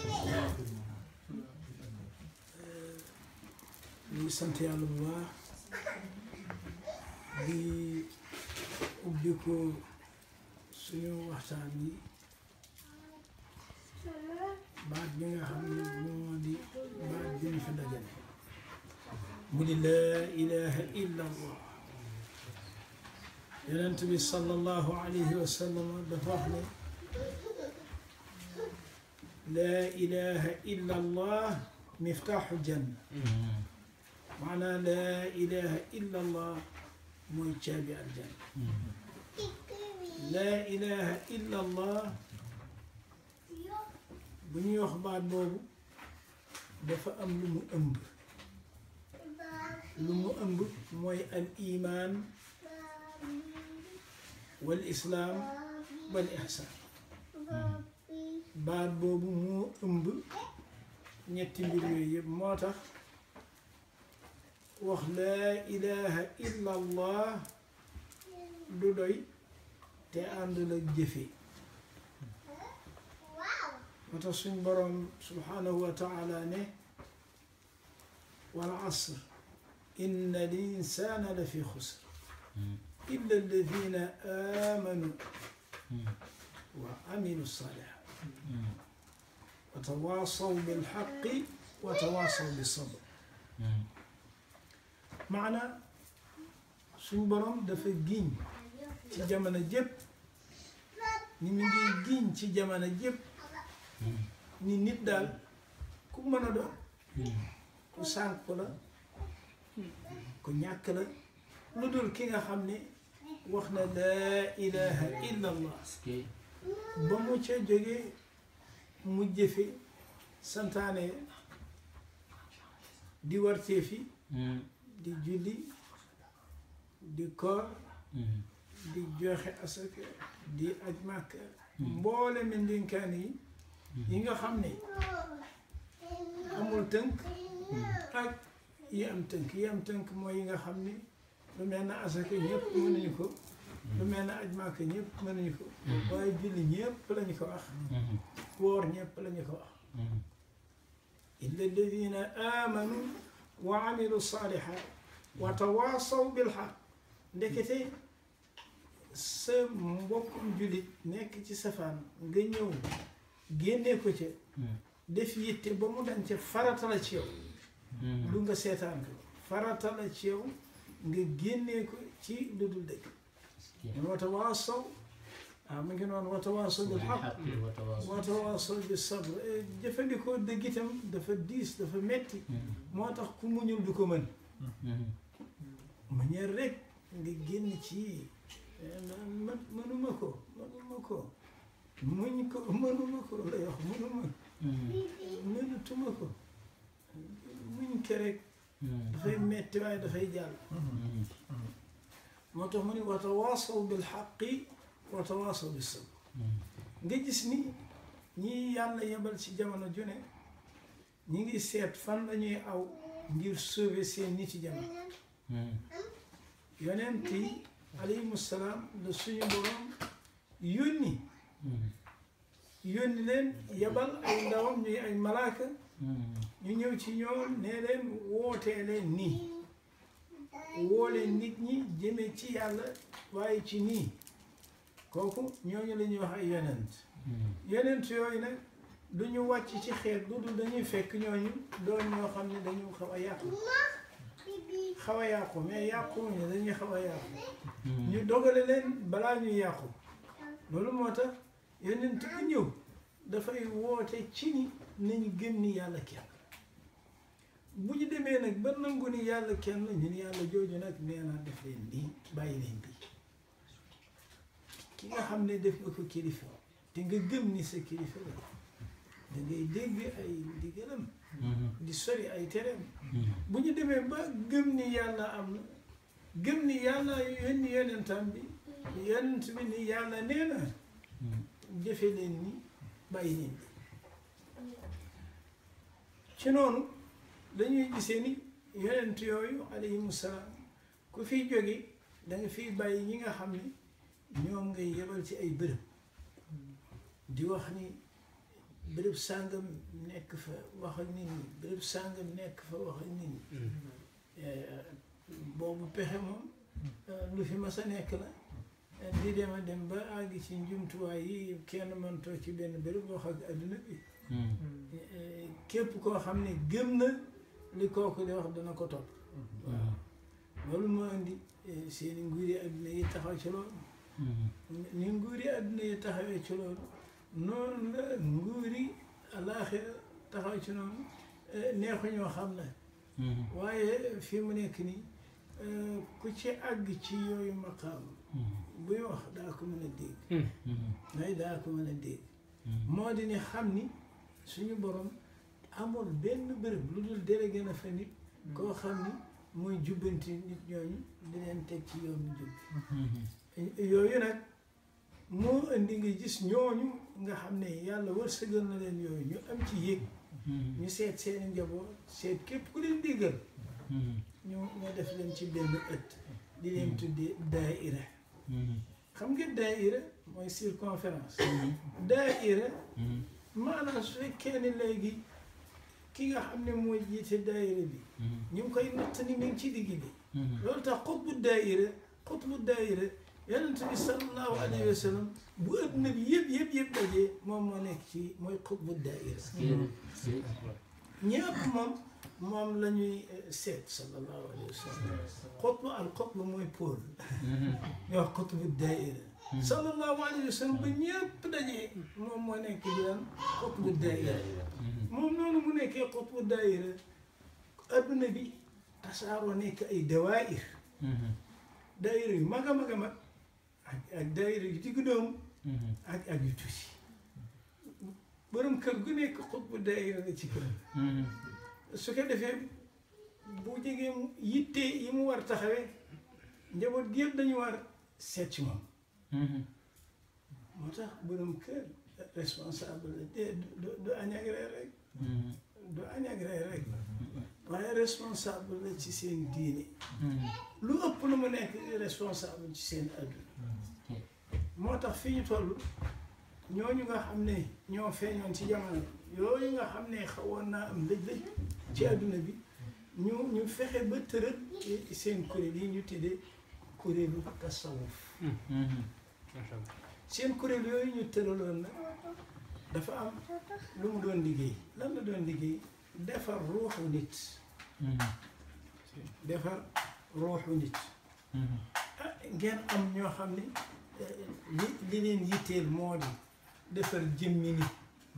ñu ngi sant yàlla bu baax di ubbi ko suñu waxtaan yi baat bi nga xam ne moo di baat bi ñu fi dajale mu di laa ilaha illa allah yonent bi sallallahu alayhi wa sallam dafa wax ne laa ilaha illa allah miftaaxu janna maanaa laa ilaha illa allah mooy caabi aljanna laa ilaha illa allah bu ñuy wax baat boobu dafa am lu mu ëmb lu mu ëmb mooy al iman wal islaam wal ihsaan baat boobu moo ëmb ñetti mbir yooyu yëpp moo tax wax laa ilaha illa allah du doy te ànd la jëfe moo tax suñ boroom subhanahu wa taala ne wal asr inna al insana la fi xusr illa alladina amanu wa amilu salihat wa tawasaw bilxaqi wa tawasaw bisabr maana suñ boroom dafa giñ ci jamono jépp ni mu ngi giñ ci jamono jépp ni nit daal ku mën a doon ku sànk la ku ñàkk la lu dul ki nga xam ne wax na laa ilaha illa allah ba mu ca jógee mu jëfe santaane di wartee fi di julli di koor di joxe asaka di aj màkka mboole mi ndénkaan yi yi nga xam ne amul tënk ak yi am tënk yi am tënk mooy yi nga xam ne lu mel na asaka ñëpp mënuñu ko lu mel na aj màkka ñëpp mënuñu ko waaye julli ñëpp lañu ko wax woor ñëpp lañu ko wax illa alladina amanu wa amilu salihat wa tawasaw bilxaq ndekete sa mbokkum jullit nekk ci safaan nga ñëw génnee ko ca def yitte ba mu dañ ca farata la ci yow lu nga seetaan ko farata la ci yow nga génnee ko ci lu dul dëgg wa tawaasaw waaw mu ngi noonu wa tawaasaw bil xaq wa tawaasaw bis sabr jëfandikoo dëgg itam dafa diis dafa metti moo tax ku muñul du ko mën manière rek nga génn ci man mënuma ko mënuma ko muñ ko mënuma ko lay wax mënuma mënatuma ko muñ ko rek dafay metti waaye dafay jàll moo tax mu ne wa tawaasaw bil xaqi wa tawaasaw bis sabr nga gis ni ñi yàlla yebal ci jamono ju ne ñi ngi seet fan lañuy aw ngir sauver seen nit yi jamono yonent yi alayhimu salaam la suñu borom yónni yónni leen yebal ay ndawam ñuy ay malaaka ñu ñëw ci ñoom ne leen wootee leen nii woo leen nit ñi jëme ci yàlla waaye ci nii kooku ñooñu la ñuy wax ay yonent yonent yooyu nag du ñu wàcc ci xeet lu dul dañuy fekk ñooñu doon ñoo xam ne dañu xaw a yàqu xaw a yàqu mais yàqu ñu dañuy xaw a yàqu ñu dogale leen balaa ñuy yàqu loolu moo tax yonent bu ñëw dafay woote ci ni nañu gëm ni yàlla kenn bu ñu demee nag ba nangu ni yàlla kenn ñu ni yàlla jooju nag nee naa def leen nii bàyyi leen bii ki nga xam ne def nga ko kilifa te nga gëm ni sa kilifa la da ngay dégg ay ndigalam di sori ay tereem bu ñu demee ba gëm ni yàlla am na gëm ni yàlla yónni yonentam bi yonent bi ni yàlla nee na jëfe leen ni bàyyi leen bi ci noonu dañuy gisee ni yonent yooyu alayhimu salaam ku fiy jóge da nga fiy bàyyi ñi nga xam ni ñoom ngay yebal ci ay bërëb di wax ni béréb sàngam nekk fa wax ak nit ñi béréb sàngam nekk fa wax ak nit ñi boobu pexe moom lu fi mas a nekk la di dem a dem ba àgg ci njumtuwaay yi kenn mën toog ci benn béréb wax ak adduna bi képp koo xam ne gëm na li kooku di wax dana ko topp waaw loolu moo indi seeni nguuri adduna yi taxaw ci loolu ni nguuri adduna yi taxawee ci loolu noonu la nguuri alaaxira taxaw ci noonu neexuñoo xam na waaye fi mu nekk nii ku ci àgg ci yooyu maqaam buy wax daa ko mën a dégg ngay daa ko mën a dégg moo di ni xam ni suñu borom amul benn bërëb lu dul délégué na fa nit koo xam ni mooy jubbanti nit ñooñu di leen teg ci yoonu jub yooyu nag moo indi nga gis ñooñu nga xam ne yàlla wërsëgal na leen yooyu ñu am ci yëg ñu seet seeni njaboot seet képp ku leen déggal ñu nga def leen ci benn ëtt di leen tuddee daaira xam nga daaira mooy circonférence daaira maanaam su fekkee ne léegi ki nga xam ne mooy jiite daaira bi ñu ngi koy natt ni mi ngi ci digg bi loolu tax xutbu daaira xutbu daaira yonent bi sallallahu alayhi wa sallam bu adduna bi yëpp yëpp yëpp dajee moom moo nekk ci mooy xutbu daaira ñëpp moom moom la ñuy seet sallallahu alayhi wa sallam xutbu al xutbu mooy pôle ñu wax xutbu daaira sallallahu alayhi wa sallam ba ñëpp dajee moom moo nekk di daan xutbu daaira moom noonu mu nekkee xutbu daaira adduna bi tasaaroo nekk ay dawaayir daayira yu mag a mag a mag ak ak daayira yu diggu doomu ak ak yu tuuti borom kër gu nekk xutbu daayira la ci kër su ko defee bu jegee yitte yi mu war taxawee njaboot gi yëpp dañu war seet ci moom moo tax borom kër responsable la de du du añ ak reer rek du añ ak reer rek waaye responsable la ci seen diine lu ëpp lu mu nekk responsable ci seen adduna moo tax fi ñu toll ñooñu nga xam ne ñoo feeñoon ci jamono yooyu nga xam ne xawoon naa am lëj-lëj ci adduna bi ñu ñu fexe ba tërët seen kuréel yi ñu tuddee kuréelu tasawuf seen kuréel yooyu ñu tëraloon na dafa am lu mu doon liggéey lan la doon liggéey defar ruuxu nit defar ruuxu nit ah ngeen am ñoo xam ne li li leen yitteel moo di defar jëmmi nit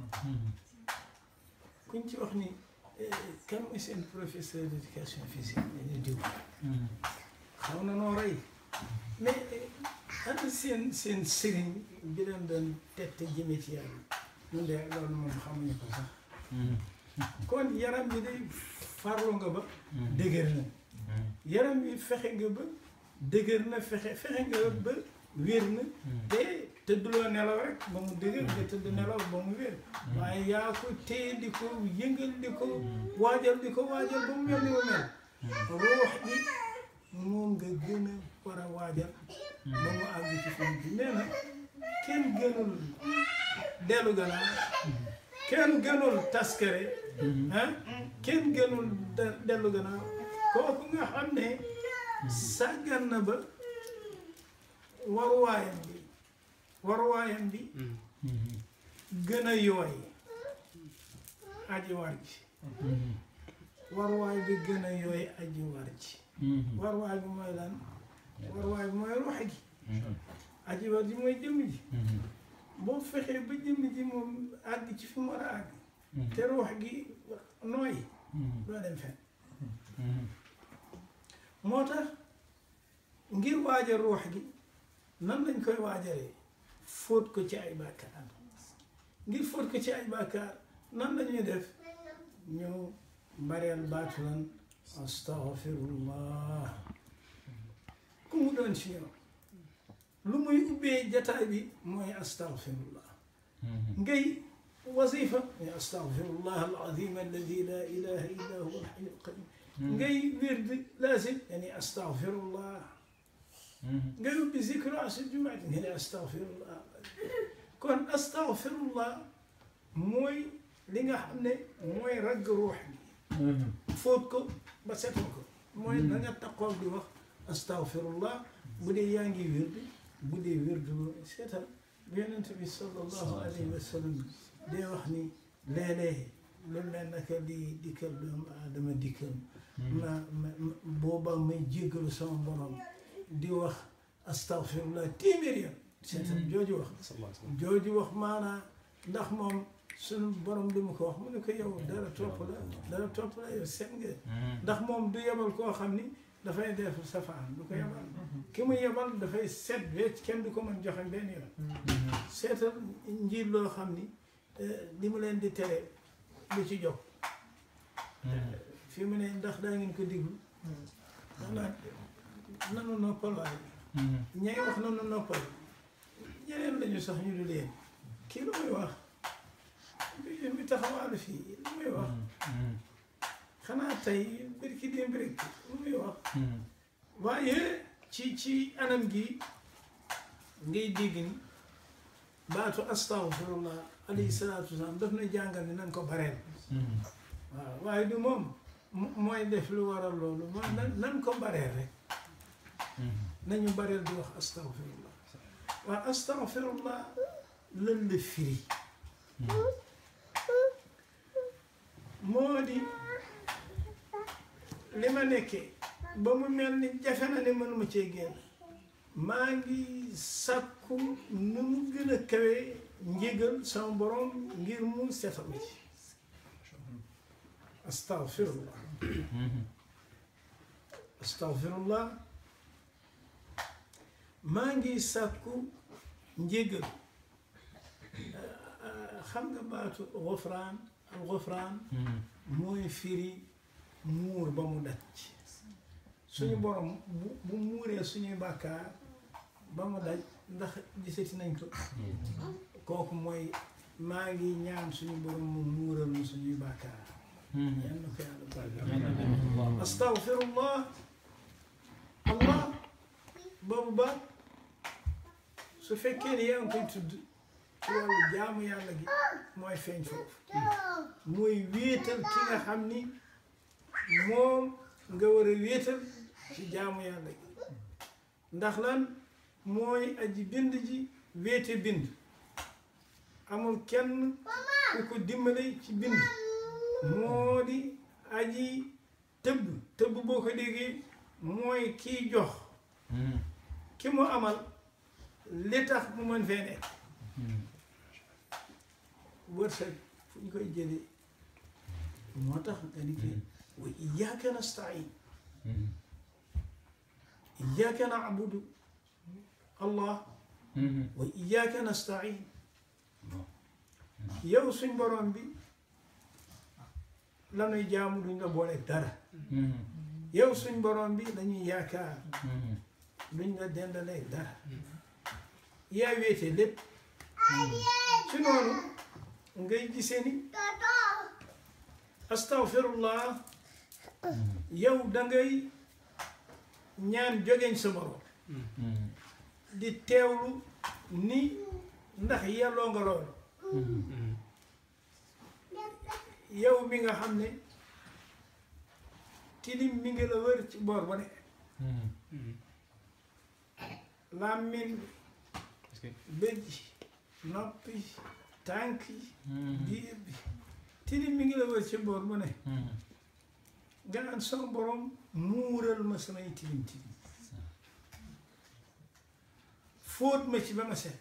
kuñ ci wax ni kan mooy seen professeur d'éducation physique dañu diw xaw na noo rey mais ana seen seen sëriñ bi leen doon tette jëme ci yàlla ñun de loolu moom xamuñu ko sax kon yaram bi day farlu nga ba dëgër na yaram bi fexe nga ba dëgër na fexe fexe nga ba wér na te tëdduloo nelaw rek ba mu dëgër nga tëdd nelaw ba mu wér waaye yaa ko téye di ko yëngal di ko waajal di ko waajal ba mu mel ni mu mel ruux bi moom nga gën a war a waajal ba mu àgg ci fan bi nee na kenn gënul dellu gannaaw kenn gënul taskare ah kenn gënul dellu gannaaw kooku nga xam ne sàggan na ba waruwaayam bi waruwaayam bi gën a yooy aji war ji waruwaay bi gën a yooy aji war ji waruwaay bi mooy lan waruwaay bi mooy ruux gi aji war ji mooy jëmm ji boo fexee ba jëmm ji moom àgg ci fi mu war a àgg te ruux gi nooy doo dem fen moo tax ngir waajal ruux gi nan lañ koy waajalee fóot ko ci ay bàkkaar ngir fóot ko ci ay bàkkaar nan lañuy def ñu bareel baatu lan astaghfirullah ku mu doon ci ñoom lu muy ubbee jataay bi mooy astaghfirullah ngay wasifa muy astaghfirullah alazim alladi la ilaha illa huwa alhayu alqayum ngay wird lazim yani astaghfirullah nga ubbi zikru asr jumaati nga ne astaghfirullah kon astaghfirullah mooy li nga xam ne mooy ragg ruux bi fóot ko ba setal ko mooy na nga taxaw di wax astaghfirullah bu dee yaa ngi wirdu bu dee wirdu seetal bu yonent bi sallallahu alayhi wa sallam day wax ni léeg-léeg lu mel naka di dikkal doomu aadama dikkal ma ma boobaa may jéggalu sama borom di wax astaghfirullah téeméer yoon seetal jooju wax jooju wax maanaa ndax moom suñu borom li mu ko wax mu ne ko yow dara topp la dara topp la yow seet nga ndax moom du yebal koo xam ni dafay def safaan du ko yebal ki mu yebal dafay set wecc kenn du ko mën joxe benn yoon seetal njiit loo xam ni li mu leen di tere lu ci jóg fi mu ne ndax daa ngeen ko diglu xanaa nanu noppal waaye ñay wax nanu noppal ñeneen lañu sax ñu du leen kii lu muy wax mi taxawaalu fii lu muy wax xanaa tey birki démb rek lu muy wax waaye ci ci anam gi ngay dégg ni baatu astaghfirullah alayhi salaatu wasalaam daf na jàngal ni nan ko bareel waaw waaye du moom mooy def lu waral loolu mooy nan nan ko bareel rek nañu bareel di wax astaghfirullah waaw astaghfirullah lan la firi moo di li ma nekkee ba mu mel ni jafe na ni mënuma cee génn maa ngi sàkku nu mu gën a kawe njégal sama borom ngir mu setal ma ci astaghfirullah astaghfirullah maa ngi sàkku njégal xam nga baatu gofraan al gofraan mooy firi muur ba mu daj suñu borom bu bu muuree suñuy bàkkaar ba mu daj ndax gisati nañ ko kooku mooy maa ngi ñaan suñu borom mu muural mu suñuy bàkkaar yan na ko yàlla baal astaghfirullah allah boobu ba su fekkee ni yaa ngi koy tudd ci wàllu jaamu yàlla gi mooy feeñ foofu mooy wéetal ki nga xam ni moom nga war a wéetal ci jaamu yàlla gi ndax lan mooy aji bind ji wéete bind amul kenn ku ko dimbale ci bind moo di aji tëbb tëbb boo ko déggee mooy kiy jox ki mu amal li tax mu mën fee nekk wërsëg fu ñu koy jëlee moo tax nga ni ke wa iyyaka nasta'in iyyaka na'budu allah wa iyyaka nasta'in yow suñ borom bi lanuy jaamu duñ la booleeg dara yow suñ borom bi lañuy yaakaar duñ la dendaleeg dara yaa wéete lépp ci noonu ngay gisee ni astaghfirullah yow dangay ñaan jogeñ sa borom di teewlu ni ndax yelloo nga loolu yow mi nga xam ne tilim mi ngi la wër ci boor ba ne làmmiñ bëj noppi tànk yi biir bi tilim mi ngi la wër ci boor ba ne nga naan sama borom muural ma samay tilim tilim fóot ma ci ba ma set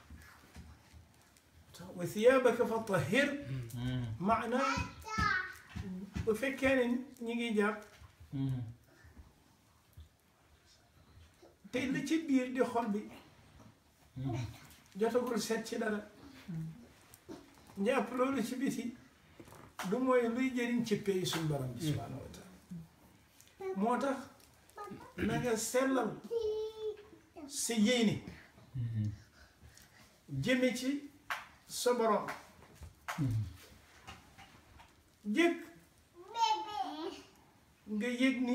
wa thiyaabaka fa tahhir maanaa bu fekkee ne ñi ngi jàpp te li ci biir di xol bi jotagul set ci dara njàpp loolu ci biti du mooy luy jëriñ ci pay suñ borom bi subhaanahu wa taala moo tax na nga sellal sa yéene jëme ci sa borom jëkk nga yëg ni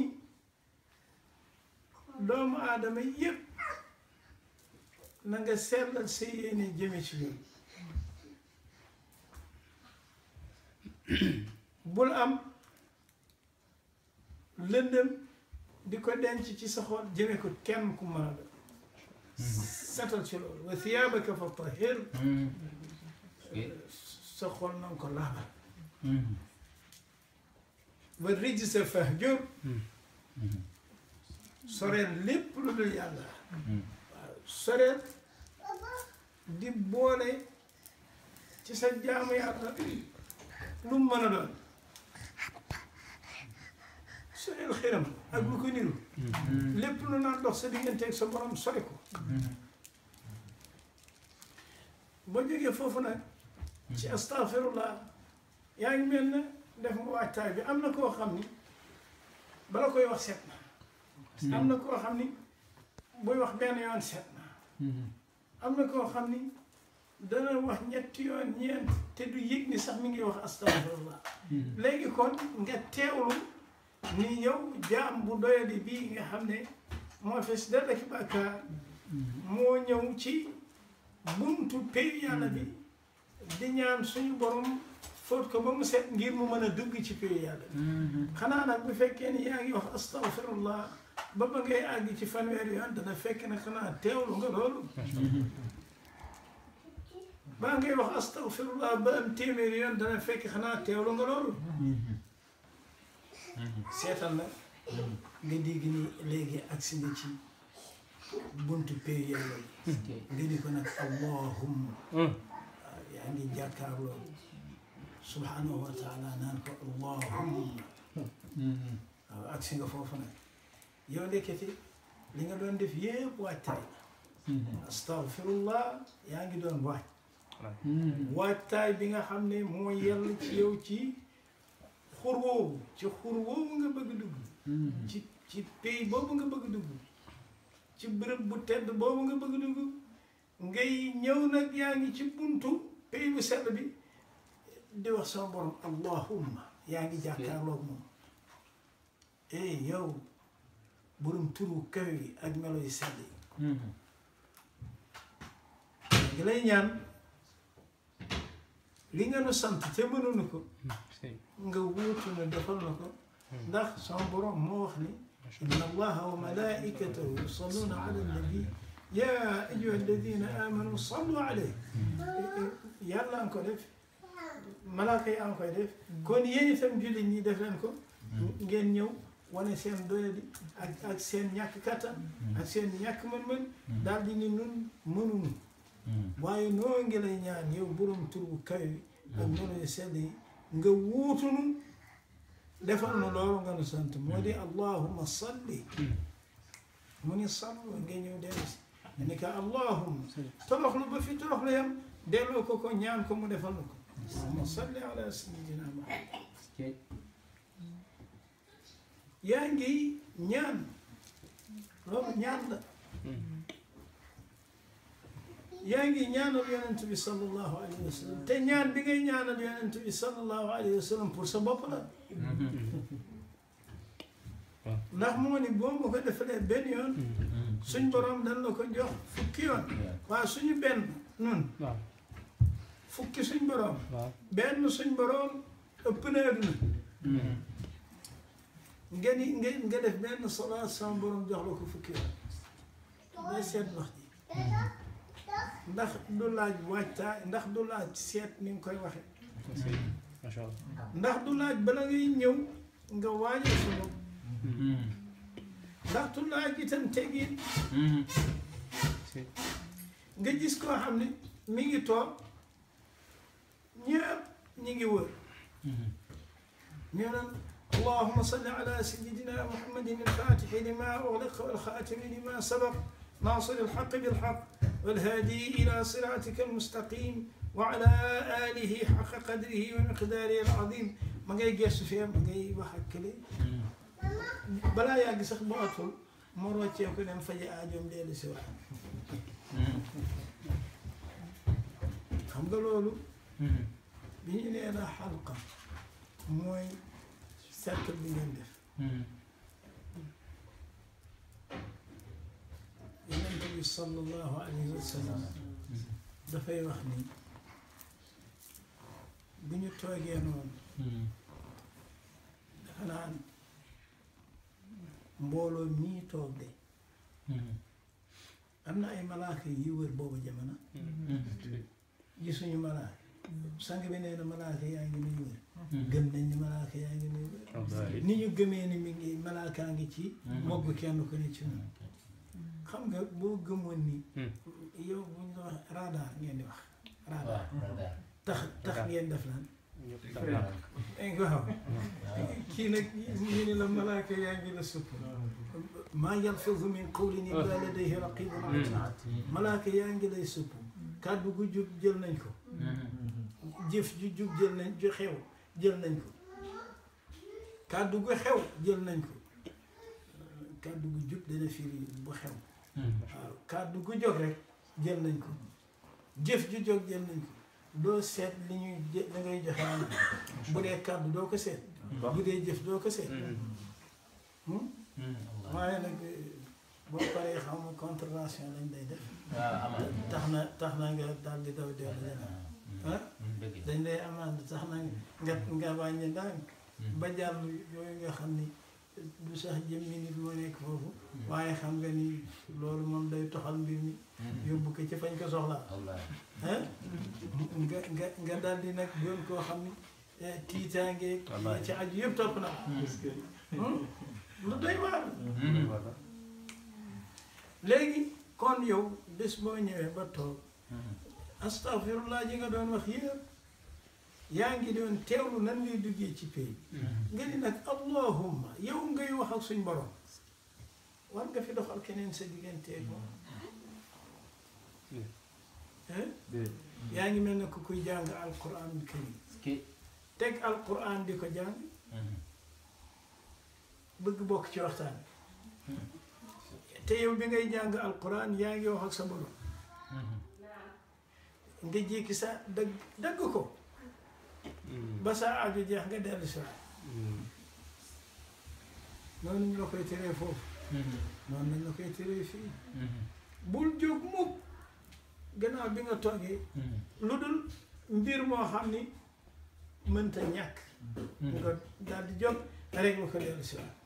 doomu aadama yëpp na nga sellal sa yéene jëme ci ñoom bul am lëndëm di ko denc ci sa xol jëme ko kenn ku mën a doon setal ci loolu wa thiyaabaka fa tahir sa xol na nga ko laabal wa rijsa fahjur soreel lépp lu dul yàlla waaw soreel di boole ci sa jaamu yàlla lu mu mën a doon soreel xiram ak lu ko niru lépp lu naan dox sa digganteeg sa borom sori ko boo jógee foofu nag ci astaghfirullah yaa ngi mel ne def nga waajtaay bi am na koo xam ni bala koy wax seet na am na koo xam ni buy wax benn yoon seet na am na koo xam ni dana wax ñetti yoon ñeent te du yëg ni sax mi ngi wax astaghfirullah léegi kon nga teewlu ni yow jaam bu doyadi bii nga xam ne moo fees dara ki bàkkaar moo ñëw ci buntu pay yàlla bi di ñaan suñu borom fóot ko ba mu set ngir mu mën a dugg ci pay yàlla bi xanaa nag bu fekkee ni yaa ngi wax astaghfirullah ba ba ngay àgg ci fanweeri yoon dana fekk ne xanaa teewlu nga loolu baa ngay wax astaghfirullah ba am téeméeri yoon dana fekk xanaa teewlu nga loolu seetal nag nga dégg ni léegi agsi nga ci buntu pay yàlla yi nga di ko nag allahumma waaw yaa ngi jàkkaarloo subhanahu wa taala naan ko allahumma waaw agsi nga foofu nag yow ndekketi li nga doon def yépp waajtaay astaghfirullah yaa ngi doon waaj waajtaay bi nga xam ne moo yell ci yow ci xur woowu ci xur woowu nga bëgg dugg ci ci pays boobu nga bëgg dugg ci bërëb bu tedd boobu nga bëgg dugg ngay ñëw nag yaa ngi ci buntu pays bu sell bi di wax sama borom allahumma yaa ngi jàkkaarloog moom eh yow borom turu kaw yi ak melo yu sell yi ngi lay ñaan li nga nu sant te mënuñu ko nga wuutu na defal na ko ndax sama borom moo wax ni inna allaha wa malaikatahu yusalluna ala nabi ya ayuha alladina amanu sallu alayhi yàlla nga ko def malaaka yi nga koy def kon yéen itam jullit ñi def leen ko ngeen ñëw wane seen doyadi ak ak seen ñàkk kattan ak seen ñàkk mën-mën daal di ni nun mënuñu waaye noo ngi lay ñaan yow borom tur bu kaw yi ak melo yu sell yi nga wuutunu defal nu loolu nga nu sant moo di allahumma salli mu ni sallu nga ñëw dellu si ni ka allahumma toroxlu ba fi toroxlu yam delloo ko ko ñaan ko mu defal nu ko allahumma salli ala sayyidina muhammad yaa ngi ñaan loolu ñaan la yaa ngi ñaanal yonent bi sallallahu alayhi wa sallam te ñaan bi ngay ñaanal yonent bi sallallahu alayhi wa sallam pour sa bopp la ndax moo ni boo ma ko defalee benn yoon suñ borom dañ la ko jox fukki yoon waaw suñu benn nun fukki suñ borom benn suñ borom ëpp na adduna nga ni nga nga def benn salaat sama borom jox la ko fukki yoon ngay seet wax ji ndax du laaj waajtaay ndax du laaj seet ni nga koy waxe ndax du laaj bala ngay ñëw nga waajal sa bopp ndax du laaj itam tegin nga gis koo xam ne mi ngi toog ñëpp ñi ngi wër ñu naan اللهم صل على سيدنا محمد الفاتح لما أغلق والخاتم لما سبق ناصر الحق بالحق والهادي إلى صراطك المستقيم وعلى آله حق قدره ومقداره العظيم ما جاي جيس فيها ما جاي بحق لي بلا يا جسخ بأطول مرة يكون فجأة أجوم ليل سوا xam nga loolu bi ñu nee la xalqa mooy cercle bi ngeen def yonent bi sallallahu alayhi wa sallam dafay wax ni bu ñu toogee noonu dafa naan mbooloo mii toog de am na ay malaaka yi wër boobu jamono gisuñu malaaka sang bi nee na malaaka yaa ngi nuy wër gëm nañ ni malaaka yaa ngi nuy wër ni ñu gëmee ni mi ngi malaakaa ngi ci mogg kenn ku ne ci ñun xam nga boo gëmoon ni yow bu ñu wax radar ngeen di wax radar tax tax ngeen def lan waaw kii nag ñu ne la malaaka yaa ngi la supp maa yalfizu min qawlin illa ladayhi raqibun atid malaaka yaa ngi lay supp kàddu gu jub jël nañ ko jëf ju jub jël nañ ju xew jël nañ ko kàddu gu xew jël nañ ko kàddu gu jub dana firi bu xew waaw kàddu gu jóg rek jël nañ ko jëf ju jóg jël nañ ko doo seet li ñuy li ngay joxe am bu dee kàddu doo ko seet bu dee jëf doo ko seet waaye nag boo paree xam nga contravention lañ day def tax na tax na nga daal di daw dellu leneen ah dañ lay amande tax na nga nga wàññi ndànk ba jàll yooyu nga xam ni du sax jëmmi nit moo nekk foofu waaye xam nga ni loolu moom day toxal mbir mi yóbbu ko ci fañ ko soxlaa ah nga nga nga daal di nag doon koo xam ni tiitaange ci aju yëpp topp na lu doy waar léegi kon yow bés boo ñëwee ba toog astaghfirullah ji nga doon wax yëpp yaa ngi doon teewlu nan ngay duggee ci pay nga ni nag allahumma yow ngay wax ak suñ borom war nga fi doxal keneen sa digganteeg moom yaa ngi mel ne ku kuy jàng alquran karim teg alquran di ko jàng bëgg bokk ci waxtaan te yow bi ngay jàng alquran yaa ngi wax ak sa borom nga jékki sa dagg dagg ko ba sa aju jeex nga dellu si waat noonu ñu la koy teree foofu noonu nañ la koy teree fii bul jóg mukk gannaaw bi nga toogee lu dul mbir moo xam ni mënta ñàkk nga daal di jóg rek nga ko dellu si waat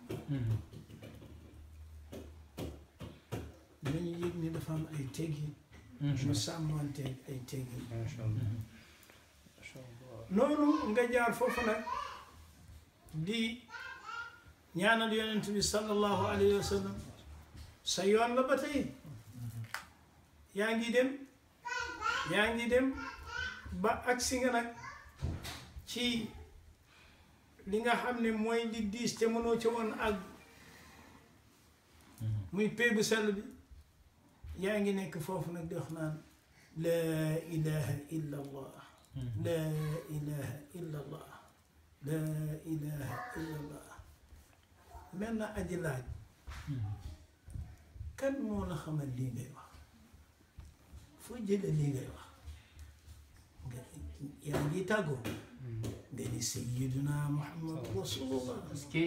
nañu yëg ni dafa am ay teggin mu sàmmanteeg ay teggin noonu nga jaar foofu nag di ñaanal yonent bi sallallahu alayhi wa sallam sa yoon la ba tey yaa ngi dem yaa ngi dem ba agsi nga nag ci li nga xam ne mooy li diis te mënoo ci woon ak muy pay bu sell bi yaa ngi nekk foofu nag di wax naan laa ilaha illa allah laa ilaha illa allah laa ilaha illa allah mel na aji laaj kan moo la xamal lii ngay wax foo jële lii ngay wax nga yaa ngi tàggoo nga ni sayyiduna muhammad rasulullah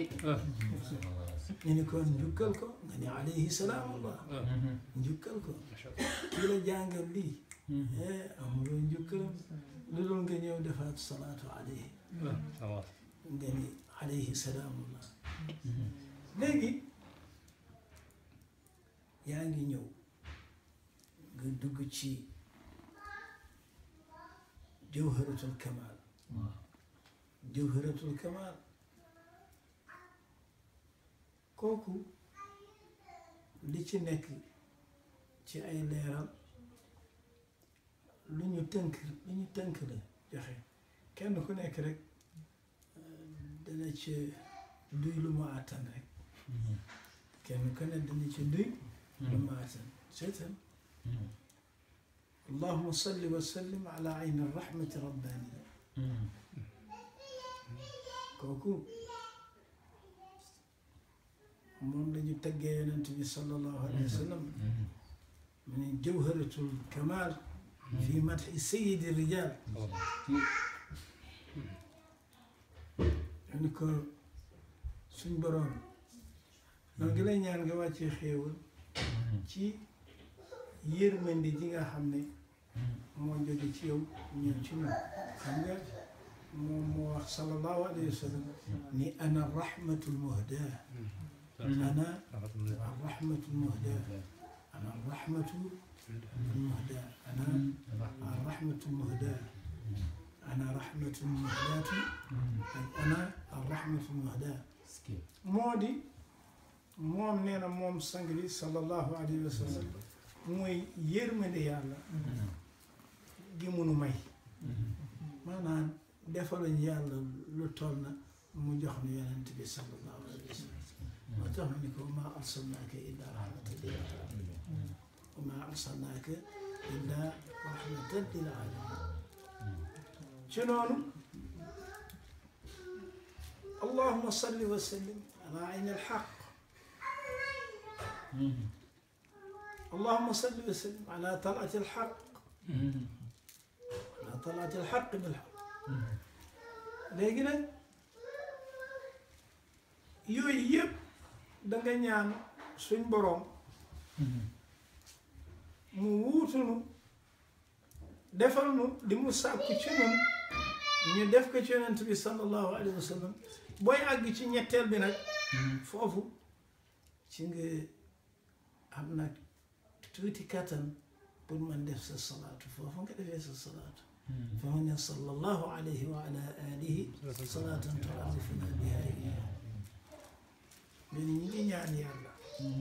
ñu ni kon njukkal ko nga ni alayhi salaamullah njukkal ko ki la jàngal lii amuloo njukkalam lu dul nga ñëw defaat salaatu alayhi nga ni alayhi salaamullah léegi yaa ngi ñëw nga dugg ci jawharatul kamal jawharatul kamal kooku li ci nekk ci ay leeral lu ñu tënk lu ñu tënk la joxe kenn ku nekk rek dana ci duy lu mu àttan rek kenn ku ne dana ci duy lu mu àttan seetan allahuma salli wa sallim ala ayni rahmati rabbaniya kooku moom lañu tëggee yonent bi sallallahu alayhi wa sallam mu ne jawharatul kamal fi madhi sayidi rijal ni ko suñ boroom noonu ngi lay ñaan nga wàccee xéewal ci yërmandi ji nga xam ne moo jóge ci yow ñëw ci ñun xam nga moom moo wax sallallahu alayhi wa sallam ni ana rahmatul muhda ana rahmatul muhda ana rahmatul muhda ana rahmatul muhda ana rahmatul muhdaatu ana rahmatul muhda moo di moom nee na moom sang bi sallallahu alayhi wa sallam mooy yërmande yàlla gi munu may maanaam defaluñ yàlla lu toll na mu jox nu yonent bi sallallahu alayhi wa sallam moo tax ma ni ko ma arsalnaaka illa rahmatan lil alamin wa ma arsalnaaka illa rahmatan lil alamin ci noonu allahuma salli wa sallim ala ayn alxaq اللهم صل وسلم على طلعة الحق على طلعة الحق بالحق léegi nag yooyu yëpp danga ñaan suñ boroom mu wuutunu defal nu li mu sàkku ci nun ñu def ko ci yonent bi sallallahu alayhi wa sallam booy àgg ci ñetteel bi nag foofu ci nga am nag tuuti kattan pour man def sa salaatu foofu nga defee sa salaatu fa mu ne sallallahu alayhi wa ala alihi salaatan tuarrifuna biha iyyah mais ñi ngi ñaan yàlla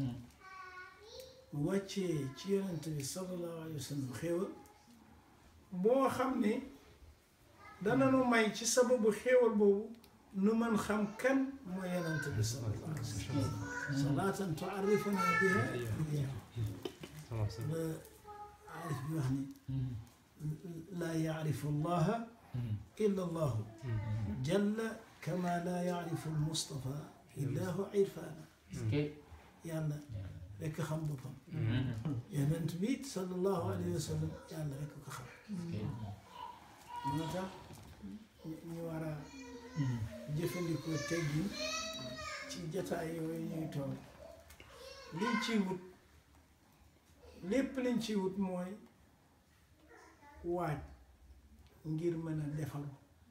mu wàccee ci yonent bi sallallahu alayhi wa sallam xéewal boo xam ne dana nu may ci sababu xéewal boobu nu mën xam kan mooy yonent bi sallallahu alayhi wa sallam salaatan tuarrifuna biha iyyah la aarif bi wax ni laa yacrifu allaha illa allahu jalla kama laa yacrifu almustafa illahu irfaana yàlla rekk xam boppam yonent bi sallallahu alayhi wa sallam yàlla rekk ko xam moo tax ñu war a jëfandikoo teggin ci jataay yooyu ñuy toog liñ ciy wut lépp liñ ciy wut mooy waaj ngir mën a defaru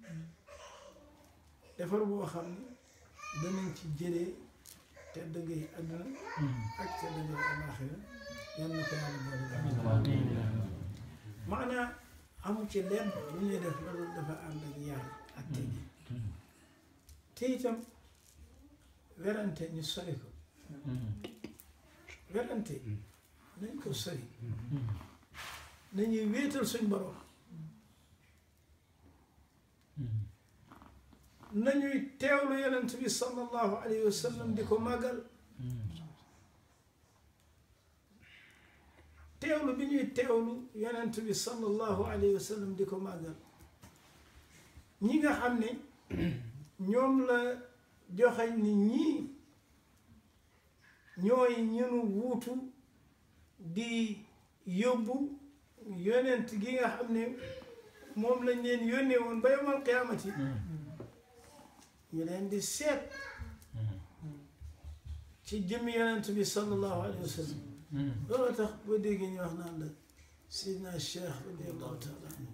defaru boo xam ne danañ ci jëlee tedd ngay àdduna ak tedd ngay alaaxira yal na ko yàlla boole maanaam amu ci lenn lu ñuy def loolu dafa ànd ak yaar ak teggi te itam werante ñu sori ko werante nañ ko sori nañuy wéetal suñ borom nañuy teewlu yonent bi sallallahu alayhi wa sallam di ko màggal teewlu bi ñuy teewlu yonent bi sallallahu alayhi wa sallam di ko màggal ñi nga xam ne ñoom la joxañ ni ñii ñooy ñunu wuutu di yóbbu yonent gi nga xam ne moom lañ leen yónnee woon ba yomal qiyaamati ñu leen di seet ci jëmmi yonent bi sallallahu alayhi wa sallam loolu tax boo déggee ñu wax naan la sidna cheikh radiallahu taala anhu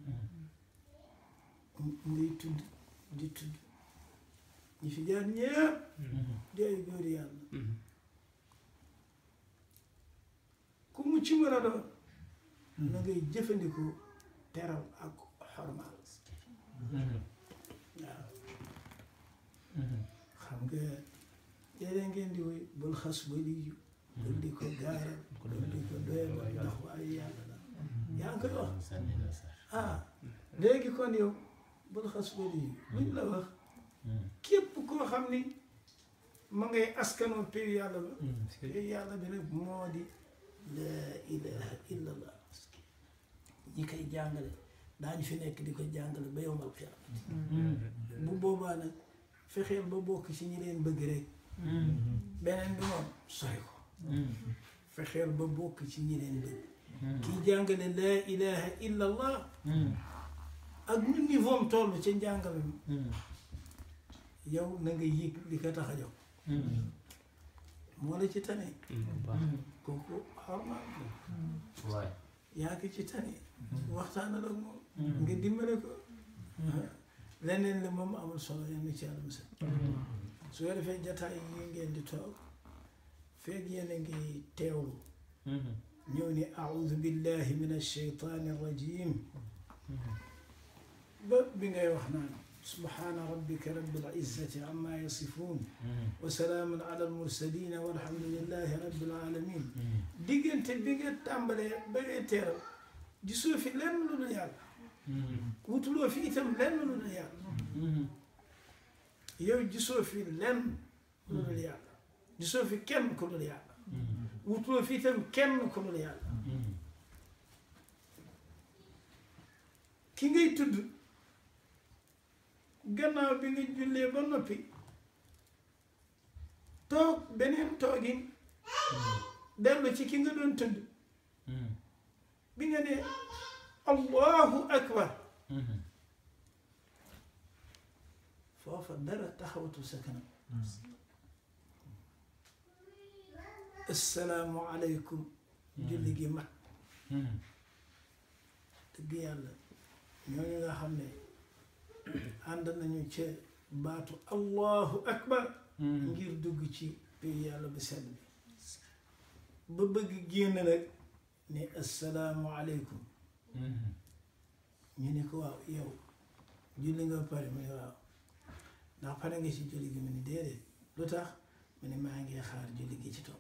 ngay tudd di tudd ñi fi jaar ñëpp di ay góori yàlla ku mu ci mën a doon na ngay jëfandikoo teral ak xormaal waaw xam nga léeg ngeen di woy bul xas waliyu bul di ko gaaral bul di ko doyal ndax waaye yàlla la yaa ngi koy wax ah léegi kon yow bul xas waliyu luñ la wax képp koo xam ni ma ngay askanoo péyu yàlla ba péyu yàlla bi nag moo di laa ilaha illa allah ñi koy jàngale daañu fi nekk di ko jàngale ba yowmal qiyaamati bu boobaa nag fexeel ba bokk ci ñi leen bëgg rek beneen bi moom sori ko fexeel ba bokk ci ñi leen bëgg kii jàngale laa ilaha illa allah ak nu niveau am toll ca njàngale mi yow na nga yëg li ko tax a jóg moo la ci tane kooku xormaal waay yaa ngi ci tane waxtaanal ak moom nga dimbale ko leneen li moom amul solo yenn ci yàlla musal su ko defee jataay yi ngeen di toog feeg yéen a ngi teewlu ñëw ni audu billahi min alcheytaani arrajim ba bi ngay wax naan subhaana rabbika rabbil izzati amma yasifuun wa salaamun ala almursalina walhamdulillahi rabbil alamin diggante bi nga tàmbalee ba ngay teeral gisoo fi lenn lu dul yàlla wutuloo fi itam lenn lu dul yàlla yow gisoo fi lenn lu dul yàlla gisoo fi kenn ku dul yàlla wutuloo fi itam kenn ku dul yàlla ki ngay tudd gannaaw bi nga jullee ba noppi toog beneen toogin dellu ci ki nga doon tudd bi nga ne allahu akbar foofa dara taxawatu sa kanam assalaamu aleykum julli gi mat dëgg yàlla ñooñu nga xam ne ànd nañu ca baatu allahu akbar ngir dugg ci pays yàlla bu sell bi ba bëgg génn nag ne assalaamu aleykum ñu ne ko waaw yow julli nga pare mu ne waaw ndax pare nga ci julli gi mu ne déedéet lu tax mu ne maa ngi xaar julli gi ci topp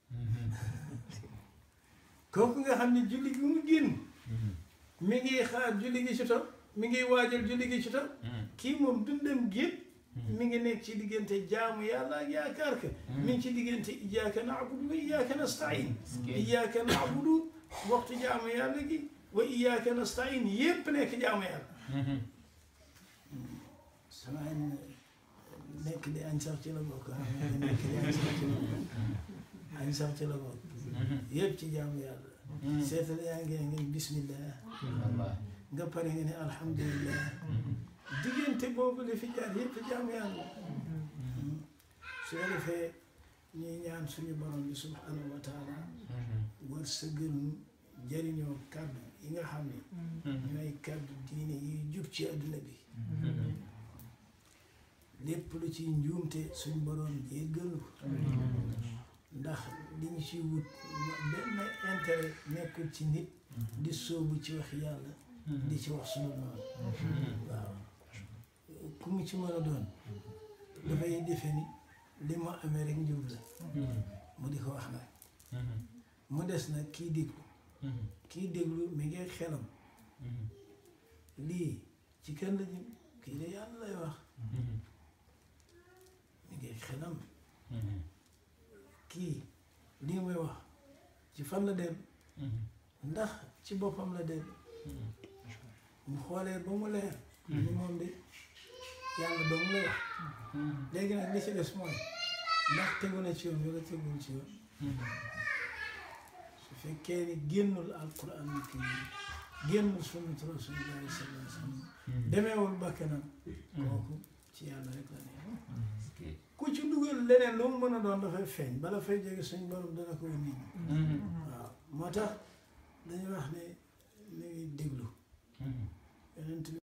kooku nga xam ne julli gi mu génn mi ngi xaar julli gi ci topp mi ngi waajal julli gi ci topp kii moom dundam gépp mi ngi nekk ci diggante jaamu yàlla ak yaakaar ka mi ngi ci diggante iyyaka na'budu wa iyyaka nasta'in iyyaka na'budu waxtu jaamu yàlla gi wa iyyaka nasta'in yépp nekk jaamu yàlla sama nekk di añ sax ci la bokk nekk di añ sax ci la bokk añ sax ci la bokk yépp ci jaamu yàlla seetal yaa ngi ngi bismillah nga pare nga ne alhamdulillah diggante boobu li fi jaar yépp jaamu yàlla su ko defee ñuy ñaan suñu borom bi subhanahu wa taala war sa gënu jëriñoo kàddu yi nga xam ne ñooy kàddu diine yi jub ci adduna bi lépp lu ci njuumte suñ borom jéggal ko ndax li ñu ci wut benn intérêt nekkul ci nit di sóobu ci wax yàlla di ci wax sunu noonu waaw ku mu ci mën a doon dafay defe ni li mu amee rek njub la mu di ko wax nag mu des nag kii déglu kii déglu mi ngi xelam lii ci kenn la jëm kii de yàlla lay wax mi ngi xelam kii lii muy wax ci fan la dem ndax ci boppam la dem mu xoolee ba mu leer ni moom de yàlla ba mu lay wax léegi nag li ci des mooy ndax tegu na ci yoon wala tegul ci yoon su fekkee ni génnul alquran ni kii génnul sunnat rasulillahi sallallahu alayhi wa sallam demeewul bakkanam kooku ci yàlla rek la ne ku ci dugal leneen lu mu mën a doon dafay feeñ bala fay jóge suñ borom dana koy nit ñi waaw moo tax dañuy wax ne ni ngi déglu yonent